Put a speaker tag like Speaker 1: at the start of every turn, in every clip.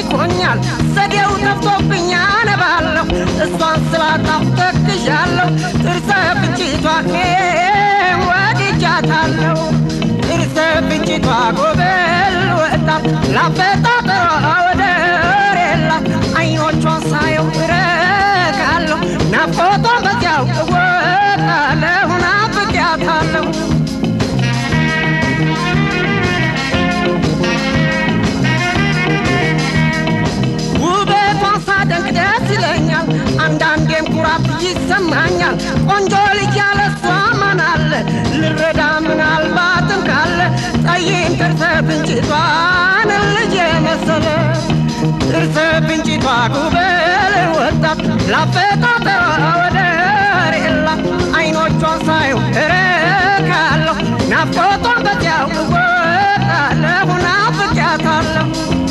Speaker 1: አኝኮኛል ዘዴው ጠፍቶብኝ አነባለሁ እሷን ስላጣሁ ተክዣለሁ ጥርሰ ፍንጭቷ ወድጃታለሁ ጥርሰ ፍንጭቷ ጎበል ወጣት ላፈጣጠሯ ወደር የላት አይኖቿን ሳየው እረካለሁ ናፍቆቷን በዚያው እወጣለሁ ናፍቄያታለሁ ውበቷን ሳደንቅ ደስ ይለኛል አንዳንዴም ኩራት ይሰማኛል ቆንጆ ልጅ ያለ እሷ ማን አለ ልረዳ ምናልባትም ካለ ጠይም ጥርሰ ፍንጭቷን ልጅ የመሰለ ጥርሰ ፍንጭቷ ጉበል ወጣት ላፈጣጠሯ ወደር የላት አይኖቿን ሳየው እረካለሁ ናፍቆቷን በዚያው እወጣለሁ ናፍቄያታለሁ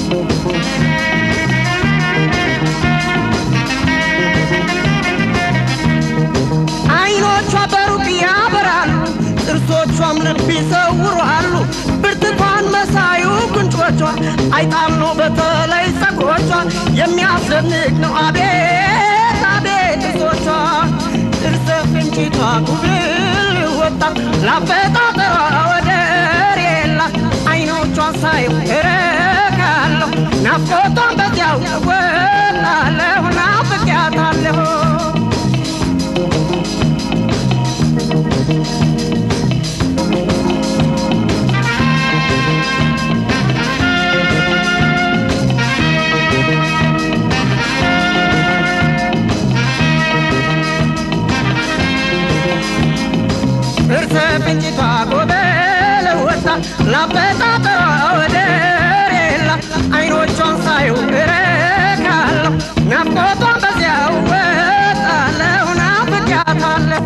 Speaker 1: አይኖቿ በሩቅ ያበራሉ ጥርሶቿም ልብ ይሰውራሉ ብርቱካን መሳዩ ጉንጮቿ አይጣል ነው በተለይ ጸጉሮቿ የሚያስደንቅ ነው አቤት አቤት ጥርሶቿ ጥርሰ ፍንጭቷ ጉብል ወጣት ላፈጣጠሯ ወደር የላት አይኖቿን ሳየው እረካለሁ ናፍቆቷን በዚያው እወጣለሁ ናፍቄያታለሁ እርሰ ፍንጭቷ ጎበል ወጣት ላፈጣጠሯ ወደር የላት አይኖቿን ሳየው እረካለሁ ናፍቆቷን በዚያው ወጣለሁ ናፍቄያታለሁ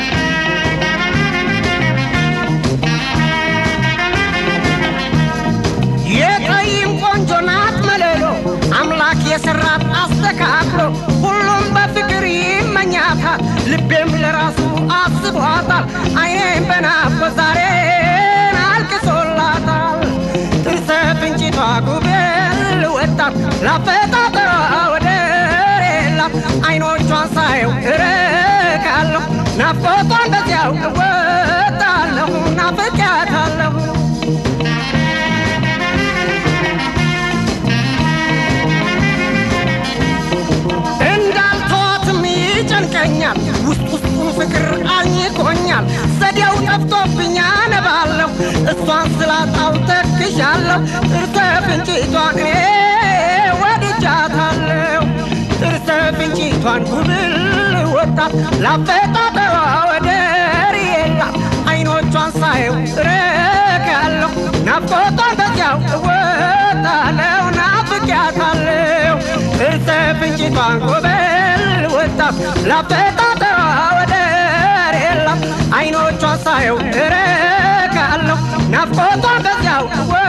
Speaker 1: የቀይም ቆንጆ ናት መለሎ አምላክ የሰራት አስተካክሎ ሁሉም በፍቅር ይመኛታል ልቤም ለራሱ አስቧታል አይኔም በናፍቆት ዛሬን አልቅሶላታል ጥርሰ ፍንጭቷ ጉብል ወጣት ላፈጣጠሯ ወደር የላት አይኖቿን ሳየው እረካለሁ ናፍቆቷን በዚያው እወጣለሁ ናፍቄያታለሁ እንዳልተዋትም ይጨንቀኛል ውስጥ ውስጡን ፍቅር አኝኮኛል ዘዴው ጠፍቶብኝ አነባለሁ እሷን ስላጣው ተክዣለሁ ጥርሰ ፍንጭቷን እኔ ወድጃታለሁ ጥርሰ ፍንጭቷን ጉብል ወጣት ላፈጣጠሯ ወደር የላት አይኖቿን ሳየው እረካለሁ ናፍቆቷን በዚያው እወጣለሁ ናፍቄያታለሁ ጥርሰ ፍንጭቷን ጎበል ወጣት ላፈጣጠሯ ወደር የላት አይኖቿን ሳየው እረካለሁ ናፍቆቷን በዚያው እወ